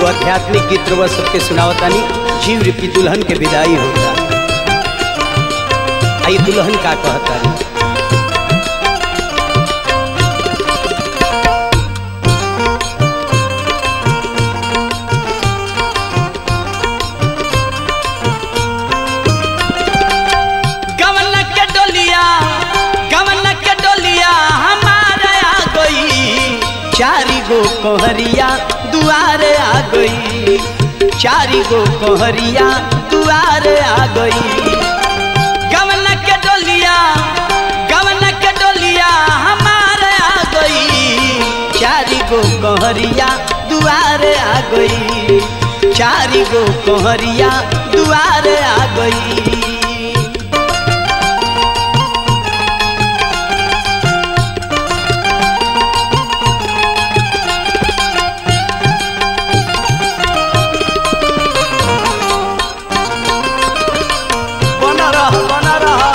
एगो आध्यात्मिक गीत रउआ सबके सुनावतानी जीव रूपी दुल्हन के विदाई होता आई दुल्हन का कहतानी गवन के डोलिया गवन के डोलिया हमारे आ गई चारी गो कोहरिया दुआरे आ गई चारी गो कोहरिया दुआरे आ गई गवन के डोलिया गवन के डोलिया हमारे आ गई चारी गो कोहरिया दुआरे आ गई चारी गो कोहरिया दुआरे आ गई बना रह बना रह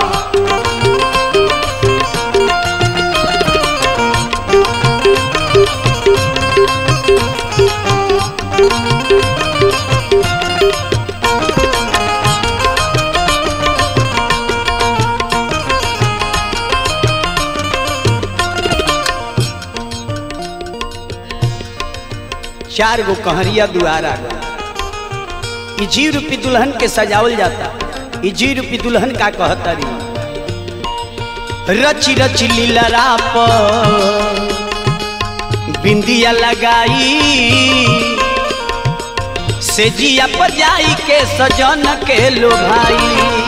चार गो कहरिया दुआर आ गई ई जीव रूपी दुल्हन के सजावल जाता ई जीव रूपी दुल्हन का कहतरी रची रची लीलरा पर बिंदिया लगाई से जिया पजाई के सजन के लो भाई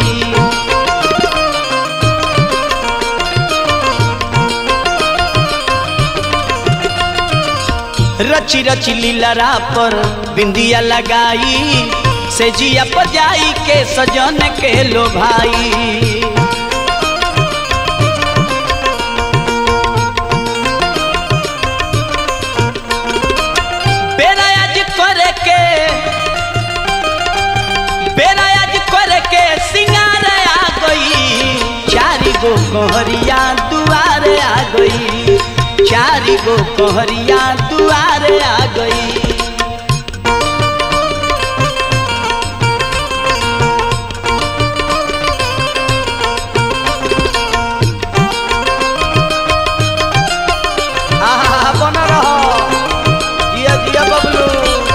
रची रची लीलरा पर बिंदिया लगाई से जिया पजाई के सजन के लो भाई बेरा आज करे के बेरा आज करे के सिंगार आ गई चारी गो कोहरिया दुआरे आ गई चारी गो कोहरिया दुआरे आ गई आहा बना रह जिया जिया बबलू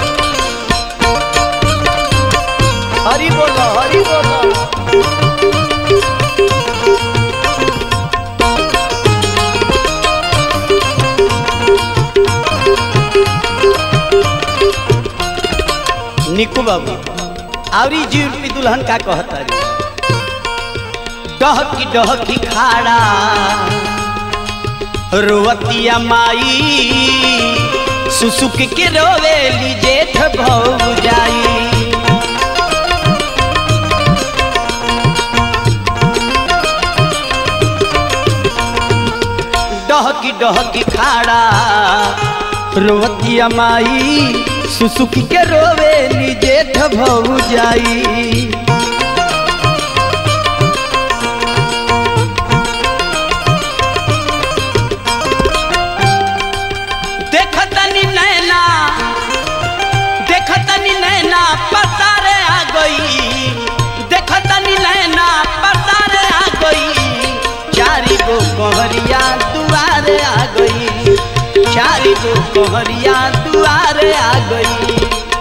हरी बोलो हरी बोलो निकू बाबू आवरी जीव रूपी दुल्हन का कहतरी डहकी डहकी खाड़ा रोवतिया माई सुसुक के रोवेली जेठ भौ जाई डहकी डहकी खाड़ा रोवतिया माई सुसुकी के रोवेली जेठ भौ जाई देखतनी नैना देखतनी नैना पसारे आ गई देखतनी नैना पसारे आ गई चारी गो कोहरिया दुआरे आ गई चारी गो कोहरिया दुआरे आ गई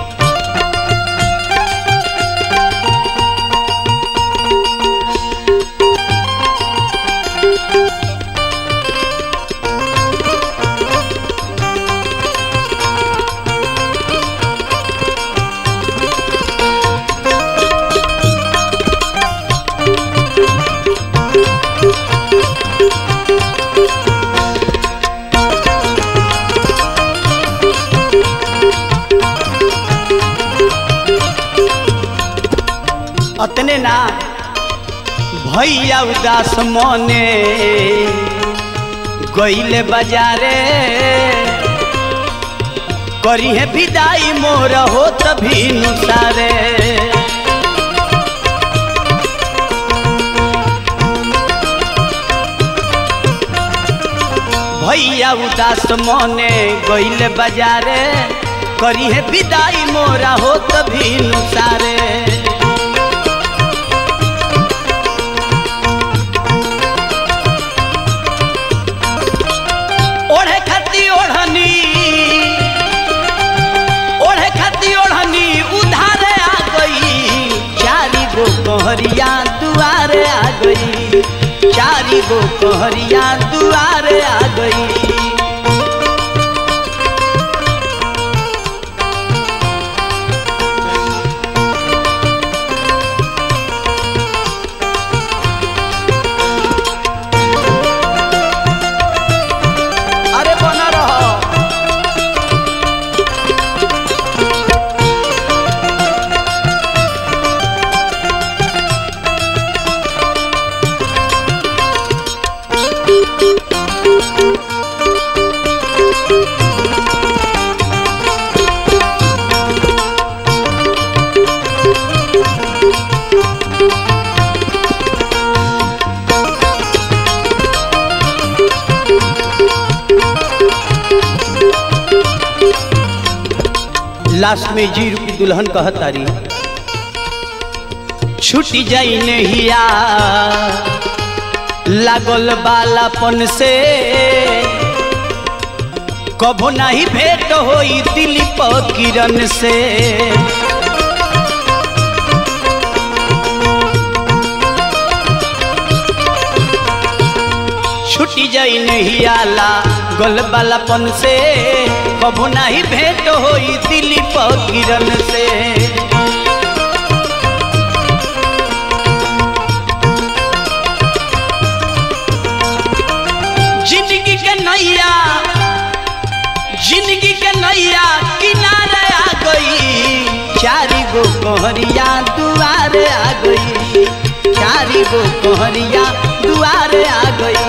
अतने ना भैया उदास मने गईले बाजारे करी है विदाई मोर हो तभी नुसारे भैया उदास मने गईले बाजारे करी है विदाई मोरा हो तभी नुसारे ओढ़े खाती ओढ़नी ओढ़े खाती ओढ़नी उधारे आ गई चारी गो कहरिया दुआरे आ गई चारी गो कहरिया दुआरे आ गई अरे बना रहो लास्ट में जी रूपी दुल्हन कहतारी छुटी जाई नहिया लागल बालापन से कभो नहीं भेंट होई दिलीप किरण से छुटी जाई नहीं आला गल बालापन से कभो नहीं भेंट होई दिलीप किरण से जिंदगी के नैया जिंदगी के नैया किनारे आ गई चारी गो कहरिया दुआरे आ गई चारी गो कहरिया दुआरे आ गई